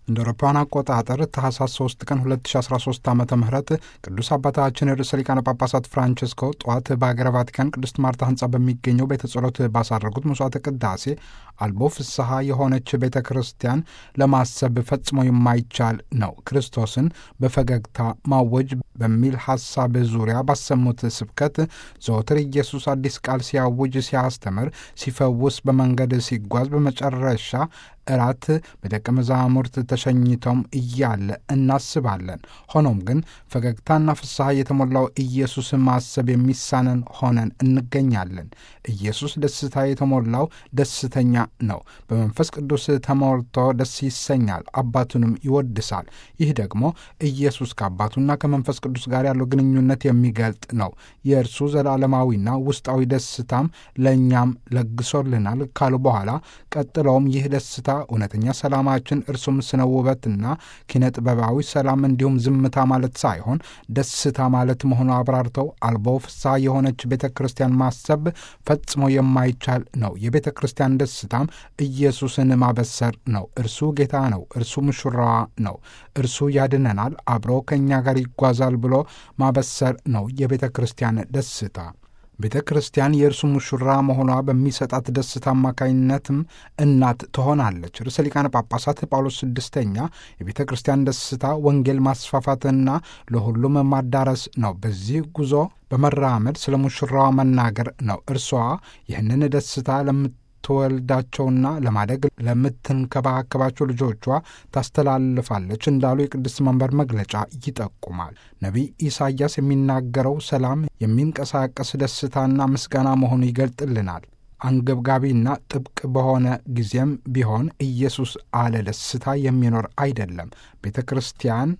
እንደ አውሮፓውያን አቆጣጠር ታህሳስ 3 ቀን 2013 ዓ ም ቅዱስ አባታችን ርዕሰ ሊቃነ ጳጳሳት ፍራንቸስኮ ጠዋት በሀገረ ቫቲካን ቅድስት ማርታ ህንፃ በሚገኘው ቤተ ጸሎት ባሳረጉት መስዋዕተ ቅዳሴ አልቦ ፍስሐ የሆነች ቤተ ክርስቲያን ለማሰብ ፈጽሞ የማይቻል ነው፣ ክርስቶስን በፈገግታ ማወጅ በሚል ሐሳብ ዙሪያ ባሰሙት ስብከት ዘወትር ኢየሱስ አዲስ ቃል ሲያውጅ፣ ሲያስተምር፣ ሲፈውስ፣ በመንገድ ሲጓዝ በመጨረሻ እራት በደቀ መዛሙርት ተሸኝተውም እያለ እናስባለን። ሆኖም ግን ፈገግታና ፍስሐ የተሞላው ኢየሱስ ማሰብ የሚሳነን ሆነን እንገኛለን። ኢየሱስ ደስታ የተሞላው ደስተኛ ነው። በመንፈስ ቅዱስ ተሞልቶ ደስ ይሰኛል፣ አባቱንም ይወድሳል። ይህ ደግሞ ኢየሱስ ከአባቱና ከመንፈስ ቅዱስ ጋር ያለው ግንኙነት የሚገልጥ ነው። የእርሱ ዘላለማዊና ውስጣዊ ደስታም ለእኛም ለግሶልናል ካሉ በኋላ ቀጥለውም ይህ ደስታ እውነተኛ ሰላማችን እርሱም ስነ ውበትና ኪነ ጥበባዊ ሰላም እንዲሁም ዝምታ ማለት ሳይሆን ደስታ ማለት መሆኑ አብራርተው አልቦ ፍስሐ የሆነች ቤተ ክርስቲያን ማሰብ ፈጽሞ የማይቻል ነው። የቤተ ክርስቲያን ደስታም ኢየሱስን ማበሰር ነው። እርሱ ጌታ ነው። እርሱ ሙሽራዋ ነው። እርሱ ያድነናል፣ አብሮ ከእኛ ጋር ይጓዛል ብሎ ማበሰር ነው የቤተ ክርስቲያን ደስታ። ቤተ ክርስቲያን የእርሱ ሙሽራ መሆኗ በሚሰጣት ደስታ አማካኝነትም እናት ትሆናለች። ርዕሰ ሊቃነ ጳጳሳት ጳውሎስ ስድስተኛ የቤተ ክርስቲያን ደስታ ወንጌል ማስፋፋትና ለሁሉም ማዳረስ ነው። በዚህ ጉዞ በመራመድ ስለ ሙሽራዋ መናገር ነው። እርሷ ይህንን ደስታ ለምትወልዳቸውና ለማደግ ለምትንከባከባቸው ልጆቿ ታስተላልፋለች እንዳሉ የቅድስት መንበር መግለጫ ይጠቁማል። ነቢይ ኢሳይያስ የሚናገረው ሰላም የሚንቀሳቀስ ደስታና ምስጋና መሆኑ ይገልጥልናል። አንገብጋቢና ጥብቅ በሆነ ጊዜም ቢሆን ኢየሱስ አለ ደስታ የሚኖር አይደለም። ቤተ ክርስቲያን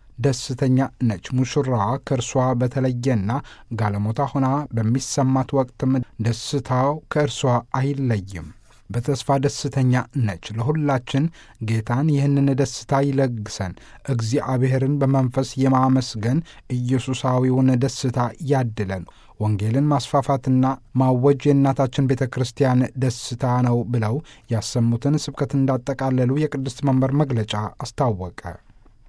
ደስተኛ ነች። ሙሽራዋ ከእርሷ በተለየና ጋለሞታ ሆና በሚሰማት ወቅትም ደስታው ከእርሷ አይለይም። በተስፋ ደስተኛ ነች። ለሁላችን ጌታን ይህንን ደስታ ይለግሰን። እግዚአብሔርን በመንፈስ የማመስገን ኢየሱሳዊውን ደስታ ያድለን። ወንጌልን ማስፋፋትና ማወጅ የእናታችን ቤተ ክርስቲያን ደስታ ነው ብለው ያሰሙትን ስብከት እንዳጠቃለሉ የቅድስት መንበር መግለጫ አስታወቀ።